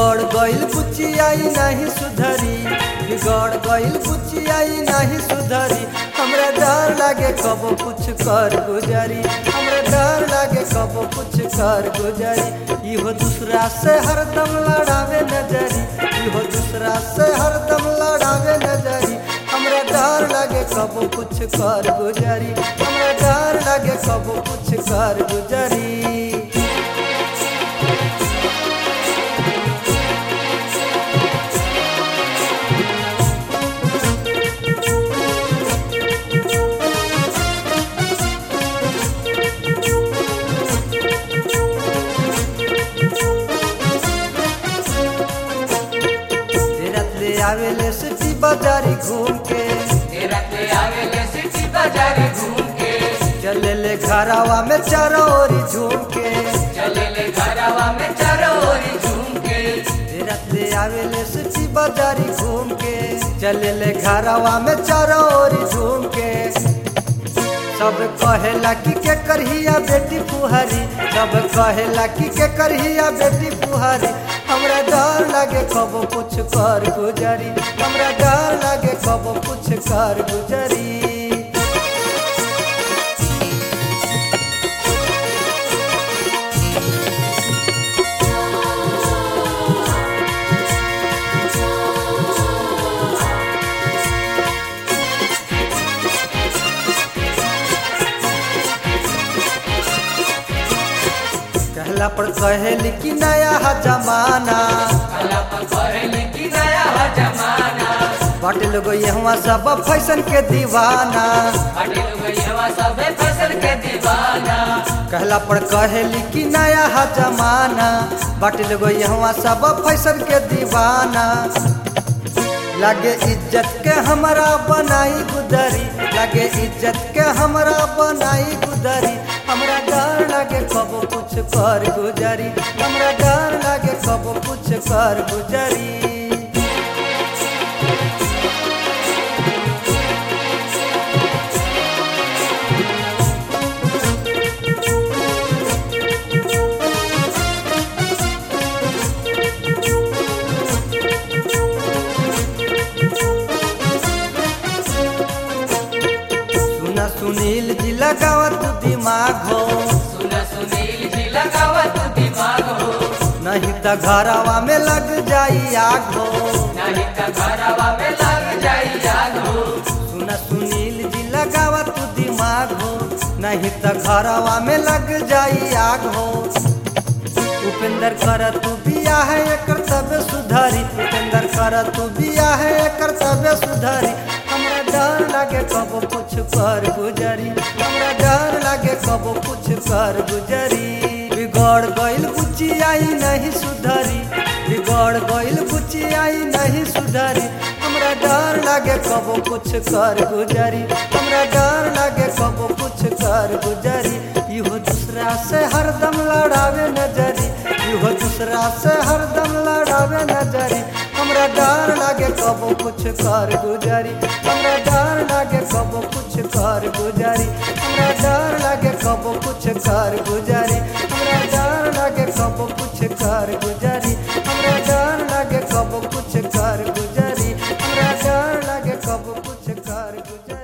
बिगड़ गइल बुचियाई नहीं सुधरी बिगड़ गइल बुचियाई नहीं सुधरी हमरा डर लागे कब कुछ कर गुजरी हमरा डर लागे कब कुछ कर गुजरी इहो दूसरा से हरदम लड़ावे नजरी इहो दूसरा से हरदम लड़ावे नजरी हमरा डर लागे कब कुछ कर गुजरी हमरा डर लागे कब कुछ कर गुजरी रात ले आवेले सिटी बाजारी घूम के राते आवेले सिटी बाजारी घूम के चले ले घरावा में चारों ओरी झूम के चले ले घरवा में चारों ओरी झूम के रात ले आवेले सिटी बाजारी घूम के चले ले घरावा में चारों ओरी झूम के सब कहेला कि के करहिया बेटी पुहरी सब कहेला कि के करहिया बेटी पुहरी हमरा डर लागे कब कुछ कर गुजरी हमरा डर लागे कब कुछ कर गुजरी कहला पर कहेली कि नया है जमाना कला पर कहले कि नया है जमाना बाटे लोग यहाँ सब फैशन के दीवाना हटे लोग यवा सब फसल के दीवाना कहला पर कहेली कि नया है जमाना बाटे लोग यहाँ सब फैशन के दीवाना लागे इज्जत के हमरा बनाई गुदरी लागे इज्जत के हमरा बनाई गुदरी हमरा डर लागे कब कुछ कर गुजरी हमरा डर लागे कब कुछ कर गुजरी सुना सुनील जी लगावत दिमाग हो सुन सुनील जी लगावा तू दिमाग हो नहीं तो घरवा में लग जाई आग हो नहीं तो घरवा में लग जाई जाग हो सुना सुनील जी लगावा तू दिमाग हो नहीं तो घरवा में लग जाई आग हो उपेंद्र कर तू बिया है कर्तव्य सुधारी उपेंद्र कर तू बिया है कर्तव्य सुधारी हमरा डर लागे कब कुछ कर गुजरी हमरा डर लागे कब कुछ कर गुजरी बिगड़ गइल बुचियाई नहीं सुधरी बिगड़ गइल बुचियाई नहीं सुधरी हमरा डर लागे कब कुछ कर गुजरी हमरा डर लागे कब कुछ कर गुजरी इहो दूसरा से हरदम लड़ावे नजरी इहो दूसरा से हरदम लड़ावे नजरी हमरा डर लागे कब कुछ कर गुजरी हमरा डर लागे कब कुछ कर गुजरी हमरा डर लागे कब कुछ कर गुजरी हमरा डर लागे कब कुछ कर गुजरी हमरा डर लागे कब कुछ कर गुजरी हमरा डर लागे कब कुछ कर गुजरी